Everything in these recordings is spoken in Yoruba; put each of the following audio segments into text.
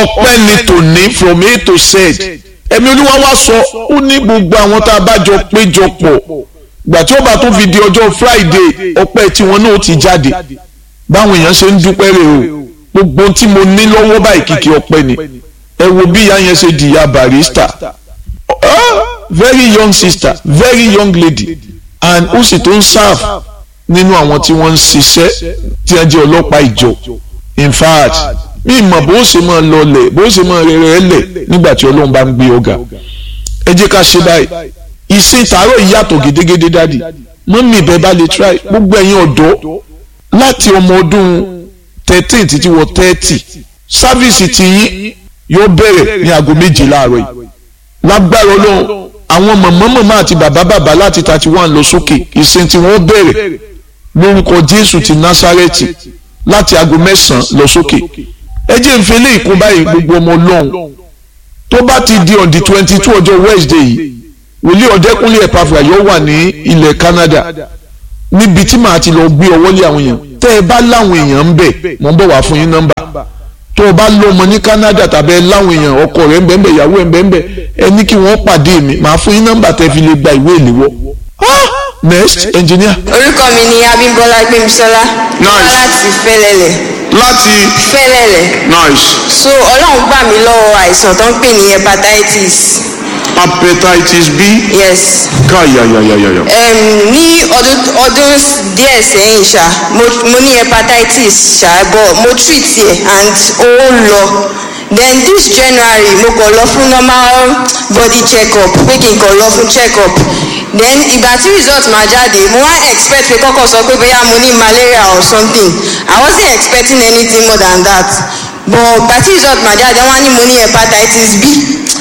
ọpẹ́ ni tòní from a to z ẹ̀mí olúwa wá sọ ó ní gbogbo àwọn tá a bá jọ péjọ pọ̀ gbà tí ó bá tó fi di ọjọ́ friday ọpẹ́ tiwọn náà ti jáde báwọn èèyàn ṣe ń dúpẹ́ rè o gbogbo tí mo ní lọ́wọ́ báyìí kìkì ọpẹ́ ni ẹ wo bí ìyá yẹn ṣe di ìyá barista ah, very young sister very young lady and ó sì tó ń serve nínú àwọn tí wọ́n ń ṣiṣẹ́ tí wọ́n jẹ́ ọlọ́pàá ìjọ in fact mi mọ̀ bó ṣe máa lọlẹ̀ bó ṣe máa rẹ̀rẹ̀ lẹ̀ nígbà tí ọlọ́run bá ń gbé ọ̀gá ẹ jẹ́ ká ṣe báyìí ìsìn tààrọ̀ ìyàtọ̀ gédégédé dádì mọ́mí ìbẹ́ bá lè try gbogbo ẹ̀yin ọ̀dọ́ láti ọmọ ọdún thirteen títí wọ thirty sáfíìsì tiyín yóò bẹ̀rẹ̀ ní aago méje láàárọ̀ yìí lágbára ọlọ́run àwọn mọ̀mọ́ mọ̀mọ́ àti bàbá bàbá láti thirty one lọ sókè ìsìn tí wọ́n bẹ̀rẹ̀ lórúkọ jésù ti násárẹ́tì láti aago mẹ́sàn-án lọ sókè ẹ jẹ́ ń fi eléyìí kún báyìí gbogbo ọmọ ọlọ́run tó bá ti di on the twenty two ọjọ́ wednesday yìí wòlíì ọ̀dẹ́kúnlé ẹ̀pàfà yóò wà ní ilẹ̀ canada níbi tí màá ti lọ gbé ọwọ́ lé àwọn èèyàn tẹ́ ẹ bá láwọn èèyàn ń bẹ̀ mọ̀ ń bọ̀ wá fún yín nọ́mbà tó o bá lọ́mọ ní canada tàbí ẹ láwọn èèyàn ọkọ rẹ̀ ń bẹ̀ ń bẹ̀ ìyàwó ẹ̀ ń bẹ̀ ń bẹ̀ ẹ ní kí wọ́n pàdé mi màá fún yín nọ́mbà tẹ́ fi lè gba ìwé ìléwọ́ next engineer. orúkọ mi ni abímbọ́lá gbémisọ́lá Nice. wá láti fẹ́lẹ́lẹ̀ láti fẹ́lẹ́lẹ̀ nice so ọlọ́run gbà mí lọ́wọ́ àìsàn tó ń pè ní hepatitis hepatitis b yes káyàyàyàyà. um, ní ọdún ọdún díẹ̀ sẹ́yìn ṣá mo, mo ní hepatitis ṣá but mo treat ẹ̀ and ó lọ then this january mo kàn lọ fún normal body check up pé kí n kàn lọ fún check up then ìgbà tí result máa jáde mo wá expect pé kọ́kọ́ sọ pé bóyá mo ní malaria or something i wasn't expecting anything more than that but ìgbà tí result máa jáde wọ́n á ní mo ní hepatitis b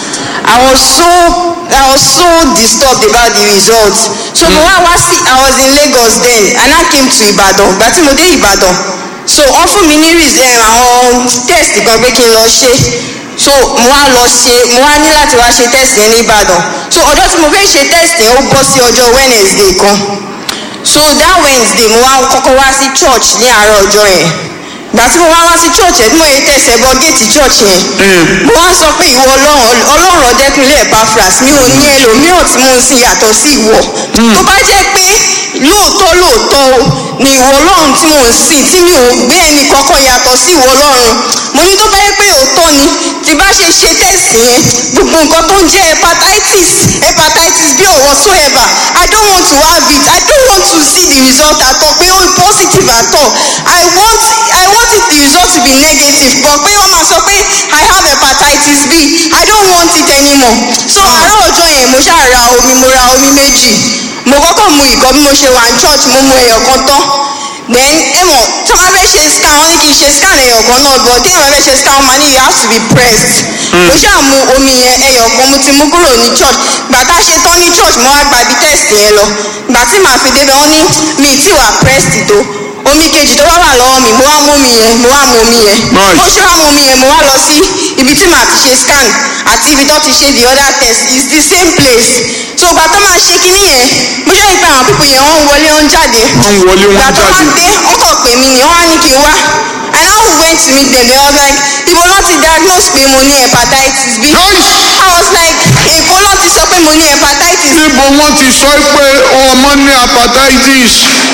I was so I was so disturbed about the results. So mo wá wá sí I was in Lagos then and I came to Ibadan. Ìgbà tí mo dé Ibadan. So wọ́n fún mi ní res- eh, àwọn test kan pé kí n lọ ṣe. So mo wá lọ ṣe mo wá ní láti wá ṣe test yẹn ní Ibadan. So ọjọ́ tí mo fẹ́ ṣe test yẹn ó bọ́ sí ọjọ́ Wednesday kan. So that Wednesday mo wá kọ́kọ́ wá sí church ní àárọ̀ ọjọ́ yẹn. Ìgbà tí mo wá wá sí church yẹn tí mo yẹ tẹ̀sẹ̀ bọ géètì church yẹn mo wá sọ pé ìwọ ọlọ́run ọlọ́run ọ̀dẹ́kunlé Epaphras mi ò ní ẹlòmíràn tí mo ń sin yàtọ̀ sí ìwọ tó bá jẹ́ pé lóòótọ́ lóòótọ́ o ni ìwọ ọlọ́run tí mo ń sìn tí mi ò gbé ẹnì kankan yàtọ̀ sí ìwọ ọlọ́run mo ní tó bá jẹ́ pé òótọ́ ni tí bá ṣe ṣe tẹ́sì yẹn gbogbo nǹkan tó ń jẹ́ hepatitis hepatitis b or whatsoever I don't want to have it I don't want to see the result at all pé ó positive at all I want I want it the result to be negative but pé wọ́n máa sọ pé I have hepatitis B I don't want it anymore so àárọ̀ ọjọ́ yẹn mo ṣáà ra omi mo ra omi méjì mo kọ́kọ́ mu ìkan bí mo ṣe wà ní church mo mu ẹyọ kan tán then ẹ mọ̀ tí wọ́n bá fẹ́ ṣe scan wọ́n ní kí n ṣe scan ẹyọ kan náà but tí wọ́n bá fẹ́ ṣe scan wọ́n máa ní you have to be pressed mo ṣáà mu omi yẹn ẹyọ kan mo ti mú kúrò ní church gbà tá a ṣe tán ní church mo wá gba ibi test yẹn lọ gbà tí màá fi débẹ̀ wọ́n ní mi ì tí wà pressed tó omi kejì tó wá wà lọ́wọ́ mi mo wá mú omi yẹn mo wá mú omi yẹn Nice. mo ṣe wá mú omi yẹn mo wá lọ sí ibi tí màá ti ṣe scan àti ibi tó ti ṣe the other test is the same place so ìgbà tó máa ṣe kinní yẹn mo ṣe ìpè àwọn pípọ̀ yẹn wọ́n wọlé wọ́n jáde Wọ́n wọlé, wọ́n ìgbà tó wá jáde. dé wọ́n kàn pè mí ni wọ́n á ní kí n wá and I went to meet them they was like ibo ló ti diagnose pé mo ní hepatitis B Nice. I was like èkó ló ti sọ pé mo ní hepatitis níbo wọ́n ti sọ pé ọmọ ní hepatitis.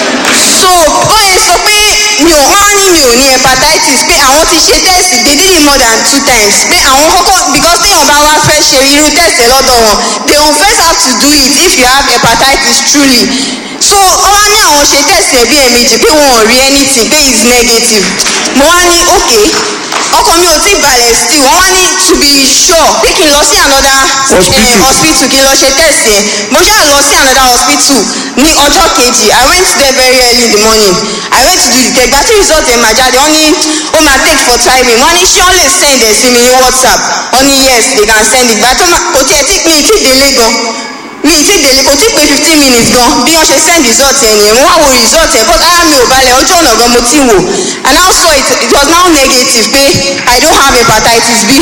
so ó yẹ sọ pé mi ò wọ́n á ní mi ò ní hepatitis pé àwọn ti ṣe test they did it more than two times pé àwọn kọ́kọ́ because téèyàn bá wá fẹ́ ṣe irú test ẹ̀ lọ́dọ̀ wọn they will first have to do it if you have hepatitis truly so ó wá ní àwọn ṣe test ẹ̀ bí ẹ̀mejì pé wọn ò rí anything pé it's negative mo wá ní okay ọkàn mi ò tí balẹ̀ still wọ́n wá ní to be sure pé kí n lọ sí another Hospital. eh, hospital kí n lọ ṣe test yẹn mo ṣáà lọ sí another hospital ní ọjọ́ kejì i went there very early in the morning i went to do the test gbàtí result ẹ̀ máa jáde wọ́n ní ó máa take for timing wọ́n ní ṣé wọ́n lè send ẹ̀ sí mi ní whatsapp wọ́n ní yes they can send it gbàtí kò tiẹ̀ tí mi ì tí délé gan mi ì tí délé kò tí pé fifteen minutes gan bí wọ́n ṣe send result ẹ̀ nìyẹn mo wá wo result ẹ̀ but ara mi ò balẹ̀ ojú ọ̀nà gan mo ti wò and now saw it it was now negative pé i don't have hepatitis b.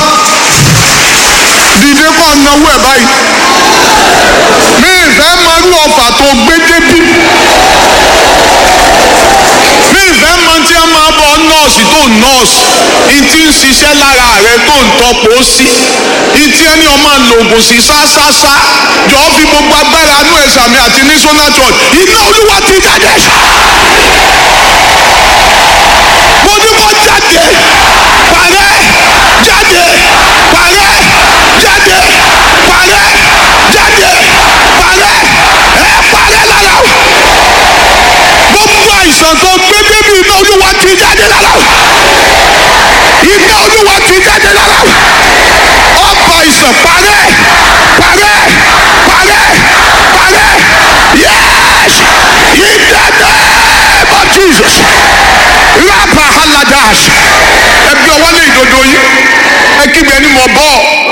dìde kọ́ náwó ẹ̀ báyìí. mi ìfẹ́ mọ́rú ọ̀fà tó gbé débí. mi ìfẹ́ mọ tí a máa bọ nọ́ọ̀sì tó nọ́ọ̀sì. n ti ń ṣiṣẹ́ lára rẹ tó ń tọpọ̀ sí ìtí ẹni ọmọ lògùn sí ṣáṣáṣá jọ fi gbogbo agbára inú ẹ̀sà mi àti ní sona church iná olúwa ti jáde mo ní kó jáde parẹ́ jáde parẹ́ jáde parẹ́ jáde parẹ́ ẹ parẹ́ lára o gbogbo àìsàn tó gbé débi iná olúwa ti jáde lára o iná olúwa ti jáde lára o ọba àìsàn parẹ́ parẹ́ parẹ́ parẹ́ yes in the name of Jesus rapa haladash ẹbí ọwọ́ lé ìdodo yìí ẹ kígbe ẹni mọ̀ bọ́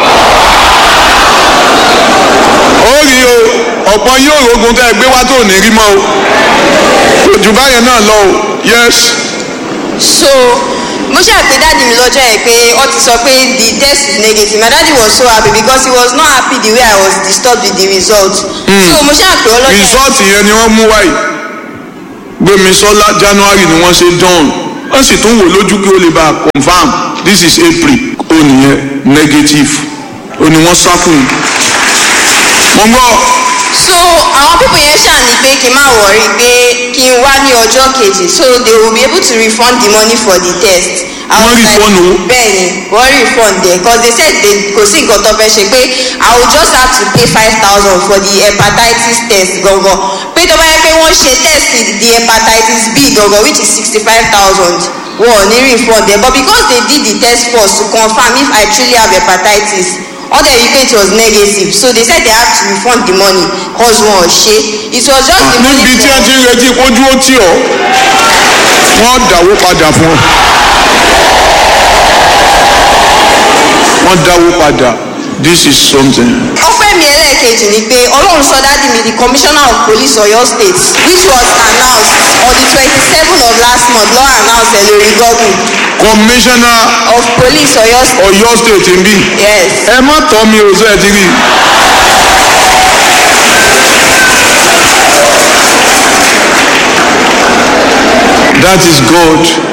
ó rí o ọ̀pọ̀ yóò rogun tẹ́ ẹ gbé wá tó ní rí mọ́ o ojú báyẹn náà lọ o yes so mo ṣàpè dáàdi mi lọ́jọ́ yẹn pé ó ti sọ pé the test is negative my daddy was so happy because he was not happy the way I was disturbed with the result so mo ṣàpè ọlọ́jọ́ yẹn rìsọ́ọ̀tì yẹn ni wọ́n mú wáyé gbémisọ́lá january ni wọ́n ṣe dán wọ́n sì tún wò lójú kí ó lè bá a confam this is april ó nìyẹn negative ó ní wọ́n sákùn mo ń gbọ́ so àwọn pípọ̀ yẹn ṣáà ní pé kí n má wọrí pé kí n wá ní ọjọ́ kejì so they will be able to refund the money for the test. I Wọ́n was like, refund owó? bẹ́ẹ̀ni wọ́n refund there because they said they kò sí nǹkan tó fẹ́ ṣe pé I will just have to pay five thousand for the hepatitis test gangan pé tó bá yẹ pé wọ́n ṣe test the hepatitis B gangan which is sixty five thousand wọn ò ní refund there but because they did the test first to confirm if I truly have hepatitis all the evidence was negative so they said they have to refund the money cause wọn ò ṣe it was just the money níbi tí for ẹ ti ń retí kójú ó tì ọ́ wọ́n dáwó padà fún ọ wọ́n dáwó padà this is something. ọpẹ́ mi ẹlẹ́ẹ̀kejì ni pé ọlọ́run sọ dádì mi the commissioner of police oyo state which was announced on the twenty-seven of last month law announced ẹ lórí google commissioner of police oyo state Ọ̀yọ́ state ń bí yes ẹ má tọ́ mi ò sọ ẹ ti rí i. that is God